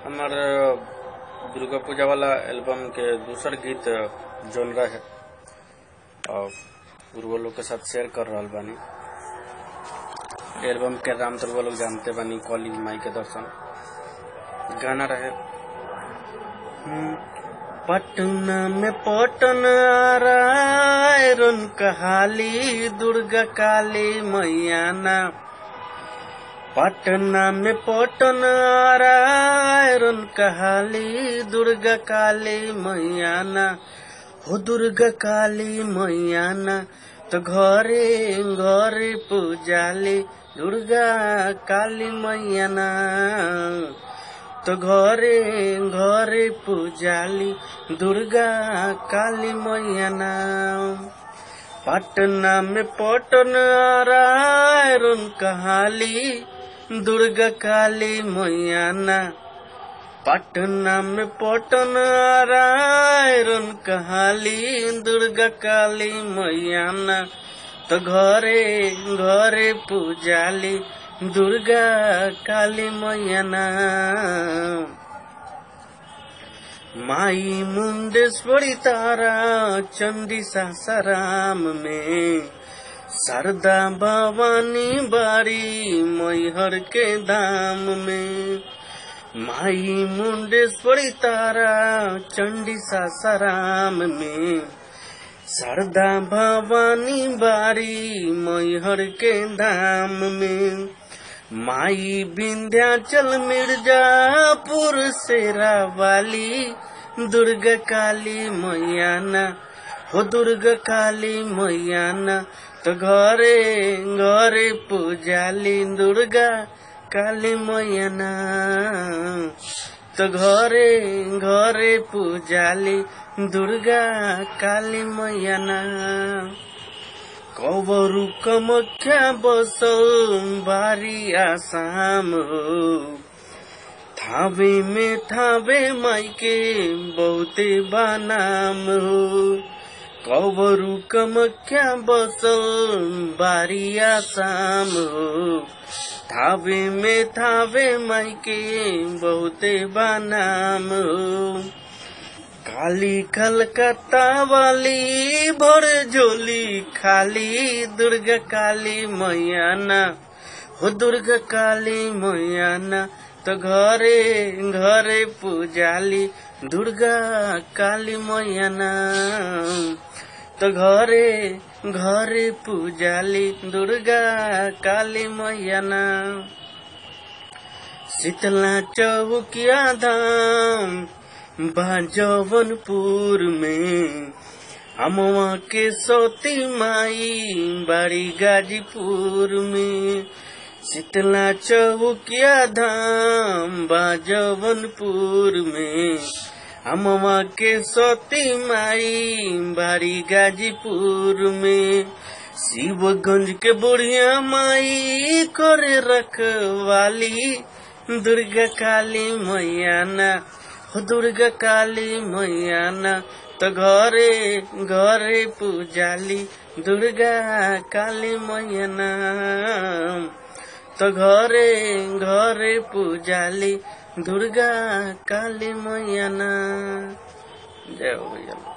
हमार दुर्गा पूजा वाला एल्बम के दूसर गीत जोन रहे और गुरुआ लोग के साथ शेयर कर रहल बानी एल्बम के नाम तो लोग जानते बानी कॉली माई के दर्शन गाना रहे हम्म, पटना में पटन आयरन कहाली दुर्गा काली मैयाना पटना में पटन आयरन कहाली दुर्गा काली मैयाना हो दुर्गा काली मैयाना तो घरे घरे पूजाली दुर्गा काली मैयाना तो घरे घरे पूजाली दुर्गा काली मैयाना पटना में पटन आयरन कहाली दुर्गा काली मैयाना पटना में पटन आयरन कहाली दुर्गा काली मैयाना तो घरे घरे पूजाली दुर्गा काली मैयाना माई मुंडेश्वरी तारा चंडी सासाराम में शारदा भवानी बारी मैहर के दाम में माई मुंडेश्वरी तारा चंडी सासाराम में शारदा भवानी बारी मैहर के धाम में माई विंध्याचल मिर्जापुर शेरा वाली दुर्गा काली मैयाना हो दुर्गा काली मैयाना तो घरे घरे पूजाली दुर्गा काली मैयाना तो घरे घरे पूजाली दुर्गा काली मैयाना कबरु कमख्या बसौ बारी आसाम हो थावे में थावे माइके बहुते बानाम हो कबरु कमख्या बसौ बारी आसाम हो थावे में थावे माइके बहुते बानाम हो काली कलकत्ता वाली भर झोली खाली दुर्गा काली मैयाना हो दुर्गा काली मैयाना तो घरे घरे पूजाली दुर्गा काली मैयाना तो घरे घरे पूजाली दुर्गा काली मैयाना शीतला चौकिया धाम बाजवनपुर में अमवा के सौती माई बाड़ी गाजीपुर में शीतला चौकिया धाम बाजवनपुर में अमवा के सौती माई बाड़ी गाजीपुर में शिवगंज के बुढ़िया माई करे रखवाली दुर्गा काली मैयाना हो दुर्गा काली मैयाना तो घरे घरे पूजाली दुर्गा काली मैयाना तो घरे घरे पूजाली दुर्गा काली मैयाना जय हो भैया